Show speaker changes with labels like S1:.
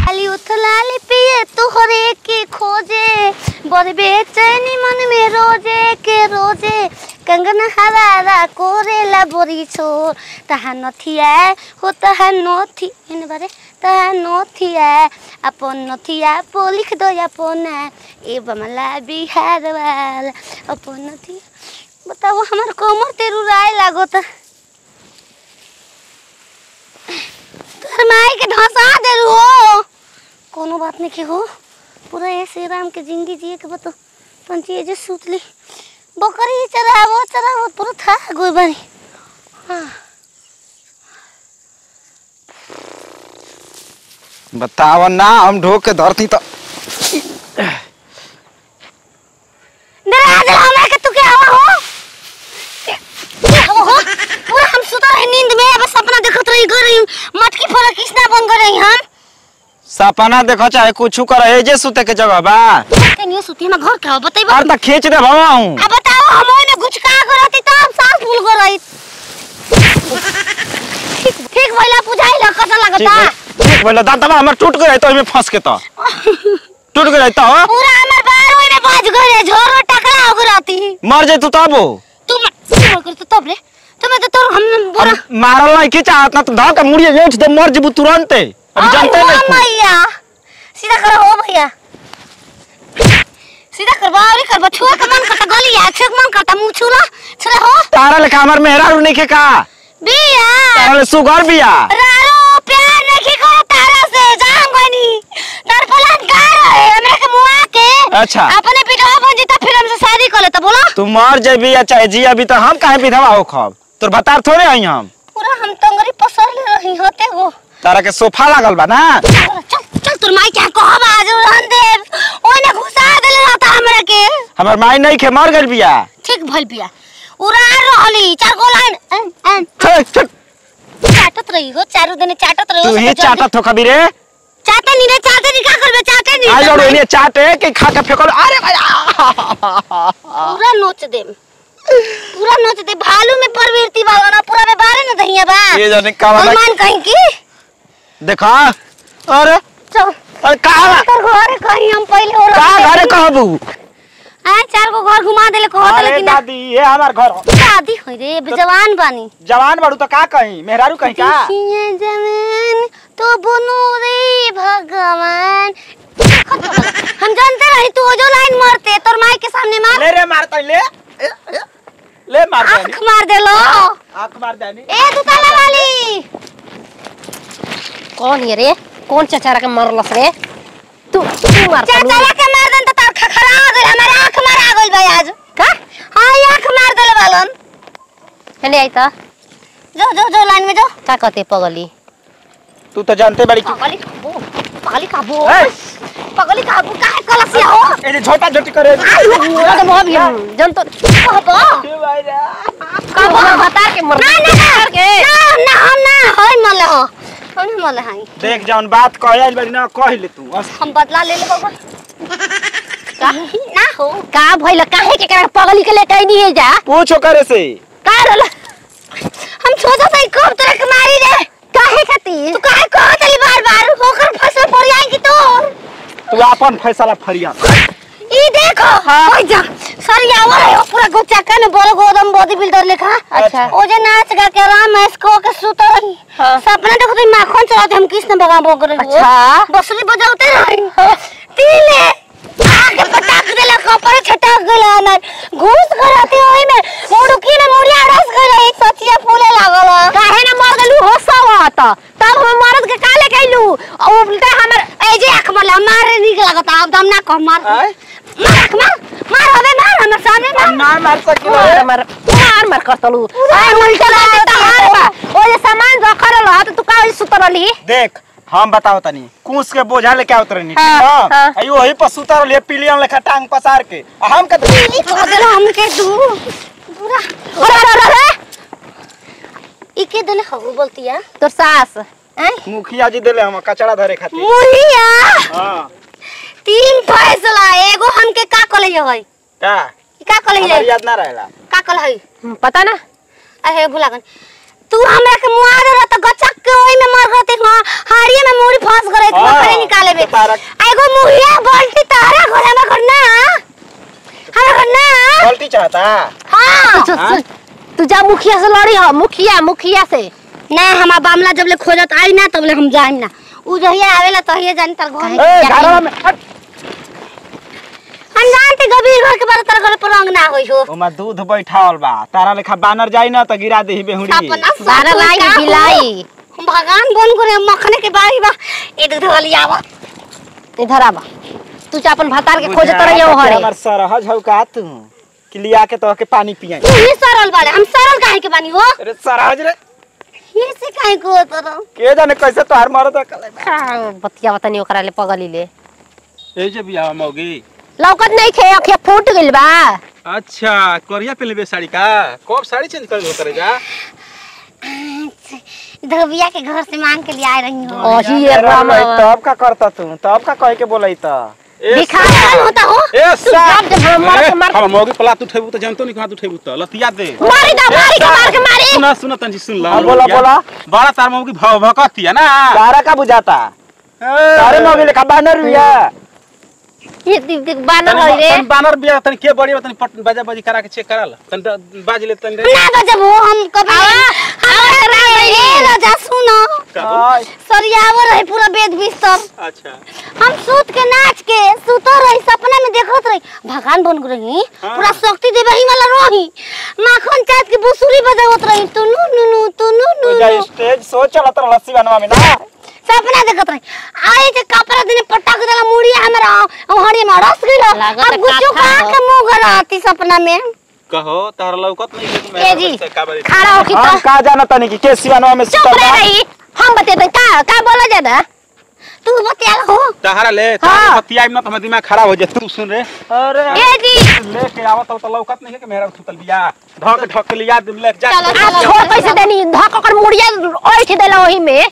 S1: खाली उथलाली पिए तुहरे के खोजे बड़ बेचैनी मन में रोजे के रोजे कंगन हरारा कोरेला बोरी छोर तहा नथिया हो तहा नथी एने बारे तहा नथिया अपन नथिया पो लिख दो अपन ए बमला बिहार वाला अपन नथिया बताओ हमार कमर तेरू राय लागो त तोहर माई के धसा देलू हो कोनो बात नहीं के हो पूरा ये श्री राम के जिंदगी जिए के बतो पंची ये जे सूतली बकरी चरावो चरावो पूरा था गोई बानी हाँ
S2: बताव ना हम ढोक के धरती तो
S1: डरा दे हमरा के तू के आवा हो के आवा हो पूरा हम सुता रहे नींद में बस सपना देखत रही घर रही मटकी फोड़ा किसना बन गए रही हम
S2: सपना देखो चाहे कुछ कर एजे सुते के जगह बा
S1: के नहीं सुती हम घर का बताइबो
S2: और तक खींच दे भवा हूं
S1: अब बताओ हम ओने गुचका कर रहती तो हम सांस फूल कर रही ठीक ठीक भइला बुझाई ल कसा
S2: ठीक
S1: लगता
S2: है ठीक भइल दांतवा हमर टूट गए तो ओमे फंस के तो टूट गए तो
S1: पूरा हमर बार ओने बज गए झोरो टकरा हो रहती
S2: मर जाई तू तब
S1: तुम कर तो तब रे तुम तो तोर हम बोरा
S2: हम मारल नहीं के चाहत ना तो धर के मुड़िए लेट दे मर जबू तुरंत अभी जानते
S1: ओ
S2: नहीं तू।
S1: मैया सीधा करो हो भैया सीधा कर बावरी कर छुआ के मन करता गली है छुआ के मन करता मुंह छुला छुला हो
S2: तारा लेखा हमर मेहरारू नहीं के का
S1: बिया
S2: तारा ले सुगर बिया
S1: रारो प्यार नहीं करो तारा से जान गनी तार फलान का रहे हमरा के मुआ के
S2: अच्छा।
S1: अपने बिटवा बन जीता फिर हमसे शादी कर ले तो बोलो
S2: तू मर जेबी या चाहे जी अभी तो हम काहे विधवा हो खब तोर बतार थोड़े आई हम
S1: पूरा हम तंगरी पसर ले रही होते हो
S2: तारा के सोफा लागल बा ना
S1: चल चल तोर माई क्या कहब आज रन देव ओने घुसा देले रहता हमरा के
S2: हमर माई नहीं खे मर गइल बिया
S1: ठीक भइल बिया उड़ा रहली चार गो लाइन अन, अन,
S2: छे, छे,
S1: चाटत रही हो चारों दिन चाटत रही
S2: तू
S1: हो
S2: ही
S1: सब जल्दी-
S2: चाटत हो कभी रे
S1: चाटे नहीं रे चाटे नहीं का करबे चाटे नहीं
S2: आई लोग इन्हें चाटे के खा के फेंकल अरे भैया
S1: पूरा नोच दे पूरा नोच दे भालू में प्रवृत्ति वाला ना पूरा में बारे न दहिया बा
S2: ये जाने का वाला
S1: हनुमान कहीं की
S2: देखा अरे
S1: चल
S2: अरे कहा
S1: तर घरे कहीं हम पहले हो
S2: का घरे कहबू
S1: आए चार गो घर घुमा देले कहो
S2: अरे
S1: लेकिन
S2: दादी ये हमार घर हो।
S1: शादी होई रे अब जवान बानी
S2: जवान बड़ू तो का कहीं मेहरारू कहीं का
S1: देखिए जवान तो बुनो रे भगवान हम जानते रही तू जो लाइन मारते तोर माई के सामने मार
S2: ले रे मार तई ले ए, ए, ले मार
S1: आंख
S2: देनी
S1: मार देलो
S2: आंख मार देनी
S1: ए दुताला वाली
S3: कौन ये रे कौन चचारा के मरलस रे तू तू मार
S1: चाचा के मार दन त तार खखरा आ गइल हमार आंख मार आ गइल भाई आज का हां ये आंख मार देले बालन
S3: हने आई त
S1: जो जो जो लाइन में जो
S3: का कहते पगली
S2: तू तो जानते बड़ी की
S1: पगली काबू पगली काबू
S2: ए!
S1: पगली काबू काहे कलसिया हो
S2: ए छोटा छोटी करे
S3: ना तो मोह भी जन तो
S1: कहबो
S3: का बता के मर
S1: ना ना ना ना ना हम ना होय मले हो हम ना मले हाई
S2: देख जौन बात कहे बड़ी ना कह ले तू बस
S1: हम बदला ले ले बाबा ना हो
S3: का भइल काहे के करा पगली के लेके नहीं है जा
S2: पूछो करे से
S3: का रहल
S1: हम सोचा था कब तरह के मारी रे
S3: काहे खातिर
S1: तू काहे कहत ली बार बार होकर फसल पड़ जाएगी तो
S2: तू अपन फैसला फरिया
S1: ई देखो ओइ जा सर यावर है वो पूरा गोचाका में बोलो गोदम बॉडी बिल्डर लिखा
S2: अच्छा।
S1: ओ जे नाच गा के राम मैस को के सुतो रही
S3: हाँ।
S1: सपना देखो तो माखन चलाते हम कृष्ण भगवान बोल रहे
S3: अच्छा।
S1: बसुरी बजाते रही तीले आगे पटाक देला कपड़े छटक गेला ना घूस करते ओई में मुड़की में मुड़िया रस गले सचिया फूले लागल
S3: काहे ना मर गलू हो सवत तब हम मरद के काले कैलू उल्टा हमर
S1: ए जे आंख मार मारे निक लागता अब दम ना कह मार
S2: आय?
S1: मार आंख मार मार हवे मार हमर सामने मार
S2: ना मार सकिलो
S3: मार मार मार मार करतलू आ उल्टा लागे तहार बा ओ जे सामान रखल रह त तू का सुतरली
S2: देख हम बताओ तनी कूस के बोझा लेके आवत रहनी
S3: हाँ,
S2: ठीक
S3: हाँ।
S2: है आई वही पर सुतर लिए पिलियन लेखा टांग पसार के आ हम के
S1: ई कह देला हमके दू पूरा
S3: अरे अरे अरे
S1: ई के देले हगु बोलतिया
S3: तोर सास
S1: हैं
S2: मुखिया जी देले हम कचरा धरे खातिर
S1: मुहिया
S2: हां
S1: तीन फैसला एगो हमके का कले होय
S2: का
S1: ई का कले
S2: हमार
S1: है
S2: याद ना रहेला
S1: का कले है
S3: हम्म, पता ना
S1: अहे भुला गन तू हमरा के मुआ दे त गचक के ओई में मर गते हां हाड़िए में मुड़ी फंस गरे तू
S2: हाँ।
S1: खड़े निकाल बे
S2: तारा
S1: एगो मुहिया बाल्टी तारा घरे में करना हमरा करना
S2: पलटी चाहता
S1: हां
S3: सुन, सुन, तू जा मुखिया से लड़ी हो मुखिया मुखिया से
S1: ना हमार बामला जब ले खोजत आई ना तब ले हम जाइम ना उ जहिया आवेला तहिया जानी तर घर
S2: ए घरवा में हट।
S1: हम जानते गबीर घर के बारे तर घर पर रंग ना होई हो
S2: ओमा दूध बैठावल बा तारा लेखा बानर जाई ना त गिरा देही बेहुड़ी
S1: अपना
S3: बारह लाई बिलाई
S1: हम भगवान बन करे मखने के बारी बा ए दूध वाली आवा
S3: इधर आबा तू जा अपन भतार के खोजे तर यो हरे
S2: हमर सरहज हौ का तू कि लिया के तो के पानी पियाई
S1: तू ही सरल बाड़े हम सरल काहे के बानी हो
S2: अरे सरहज रे
S1: ये से काहे को तर
S2: के जाने कैसे तोहार मरद कले
S3: बतिया बतानी ओकरा ले पगली ले
S4: ए जे बियाह मौगी
S3: लौकत नहीं खे अखिया फूट गइल बा
S4: अच्छा कोरिया पे लेबे साड़ी का कब साड़ी चेंज कर दो करे जा
S1: धोबिया के घर से मांग के लिए आ रही हो
S3: ओही ये राम
S2: तब का करता तू तब का कह के बोलई त
S4: ए
S3: दिखा
S1: कौन होता हो
S4: ए
S3: तू जाप जब हम मार के मार
S4: हम मौगी पला तू ठेबू त जानतो नहीं कहां तू ठेबू त लतिया दे
S3: मारी दा मारी के मार के मारी
S4: सुना सुना तंजी सुन ला
S2: हाँ, बोला, बोला।
S4: बड़ा तार मौगी भव भकती है ना
S2: तारा का बुझाता तारे मौगी लेखा बानर बिया
S3: ये दिख दिख बानर
S4: तनी-
S3: होई रे
S4: तनी बानर बिया तनी के बड़ी बा, तनी पट बाजा बाजी करा के चेक करा ला तनी ड- बाज ले तनी रे
S1: ना बजब हो हम कभी हम ए राजा सुनो
S4: का
S2: आय,
S1: सरियावर रहे पूरा बेद बिस्तर
S4: अच्छा
S1: हम सूत के नाच के सुतो रही सपना में देखत रही भगवान बन रही
S4: हाँ।
S1: पूरा शक्ति देवे ही वाला रही माखन चाट के बुसुरी बजावत रही तू नु नु नु तू नु नु
S2: ओजा
S1: नु।
S2: स्टेज सो चलत रह लस्सी बनवा में ना
S1: सपना देखत रही आए जे कपड़ा दिन पटक देला मुड़ी हमरा हड़ी में रस गइल
S3: लागत
S1: अब गुच्चू
S3: काथा
S1: का
S3: हो।
S1: के मुंह गराती सपना में
S4: कहो तार लौकत नहीं है कि
S3: ए जी
S4: मैं का बारी
S3: खड़ा होके
S2: हम
S3: तो
S2: का जाना तनी कि के सिवानवा में
S3: चुप
S2: सुतल
S3: रह
S2: बा
S3: रही हम बते दे का का बोला ज्यादा
S1: तू बतिया हो
S4: तहरा ले
S3: हाँ।
S4: तार बतिया में ना तो दिमाग खराब हो जाए तू सुन रे
S2: अरे
S3: ए जी
S4: लेके आवत तो लौकत नहीं है कि मेरा सुतल बिया ढक ढक लिया ले जा
S1: चलो,
S3: आ छोड़ कैसे देनी धक कर मुड़िया ओइठ देला ओही में